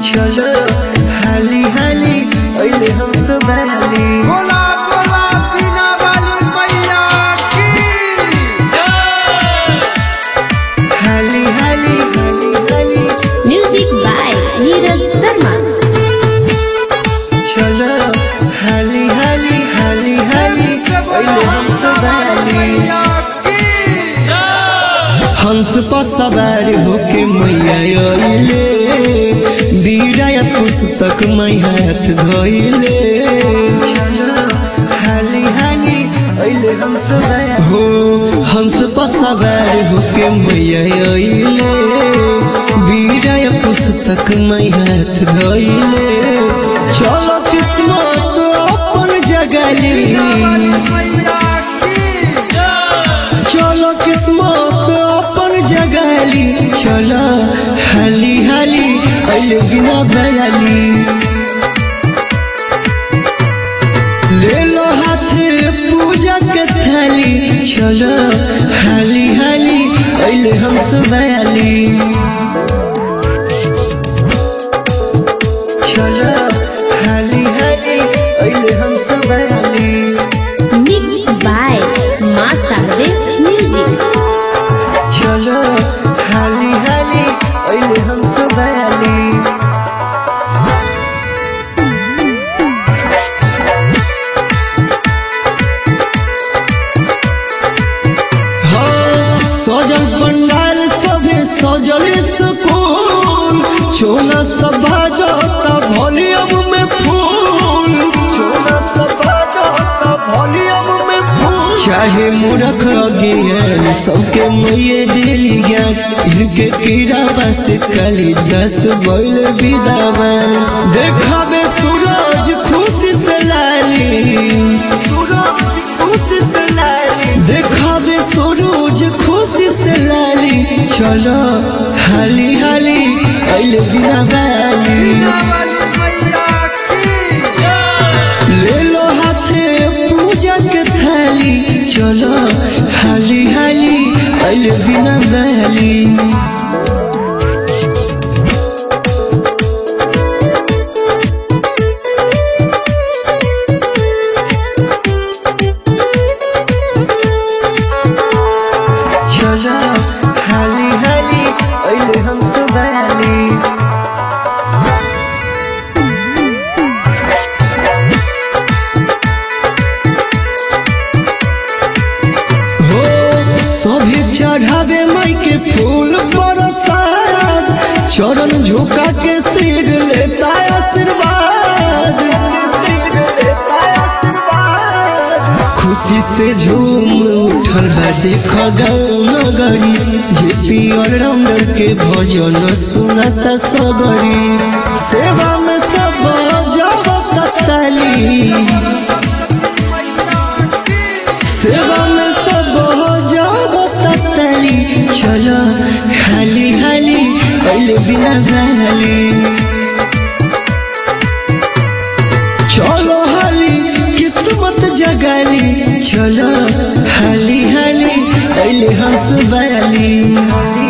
चलो हाली हाली अइले हम सब बानी बोला बोला बिना वाली मैया की हाली हाली हाली हाली Music by Neeraj Sharma. चलो हाली हाली हाली हाली से बोला अइले हम सब हंसा वाली बानी मैया की हंस पर सवार होके मैया अइले बीड़ा पुस्तक मै हाथ धइले हाली हाली अइले हम सब हो हंस पर सवार होके मैया अइले बीड़ा पुस्तक मै हाथ धइले चलो किस्मत अपन जगली मैया की चलो किस्मत अपन जगाली चलो हाली हाली अइले बिना बयाली ले लो हाथे पूजा के थाली चलो हाली हाली अइले हम बयाली चलो हाली हाली अइले हम बयाली Mixed by Masade Music. चलो हाली हाली अइले हम सब आली हाँ, सजल पंडाल सभे सजल सुकून चोला सब बाजता वॉल्यूम में फूल चोला सब बाजता वॉल्यूम में फूल चाहे मूर्ख अज्ञान सबके मैये दिली ज्ञान इनके कीड़ा बस कली दस बैल विदावन देखावे सूरज खुशी से लाली सूरज खुशी से लाली देखावे सूरज खुशी से लाली चलो हाली हाली अइले बिना बाली बिना वाली मैया की ले लो हाथे पूजा के थाली चलो हाली हाली अइले बिना बहली चलो हाली हाली अइले हम सब बहली हो सभी चढ़ावे माई के फूल बरसात चरण झुका के सिर लेता आशीर्वाद खुशी से झूम उठल बा देख गाँव नगरी जे पियर राउंडर के भजन सुनता सबरी सेवा में सब जगत ताली सेवा में सब हो जाओ तली चलो खाली हाली पहले बिना बहली चलो हाली किस्मत जगाली चलो हाली हाली पहले हंस बयाली